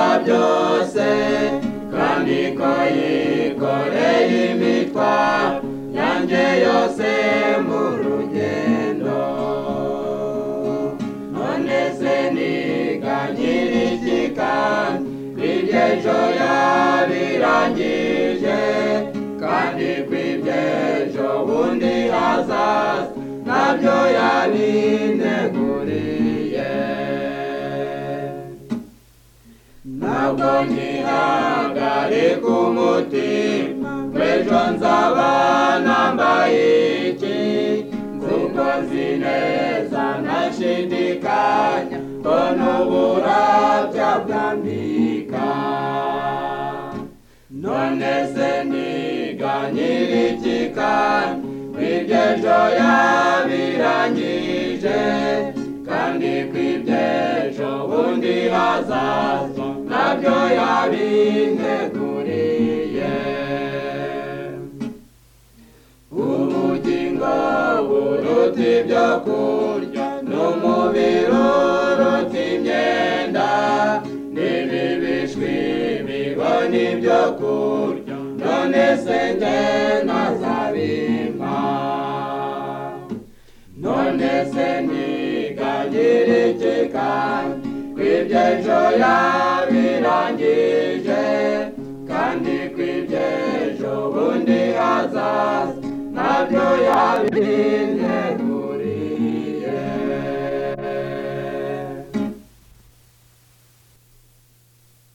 byose kandi ko yikoreye imitwa yanjye yose mu rugendo none se niga nyir'ishyika kw'ibyejo yabirangije kandi kw'ibyejo bundi hazaza nabyo yabineguriye ntabwo nkihagarika umutima w'ejo nzaba nambaye iki nzingo zineza ntashidikanya ko n'uburabya bwambika none se niga nyir'ikikanya kw'ibyejo yabirangije kandi kw'ibyejo bundi hazaza nabyo yabinteguriye ubugingo buruta ibyo kurya n'umubiri uruta imyenda n'ibi bishwi bibona ibyo kurya none se njye nazabimpa none se nigagirikika kw'ibyo ejo yawe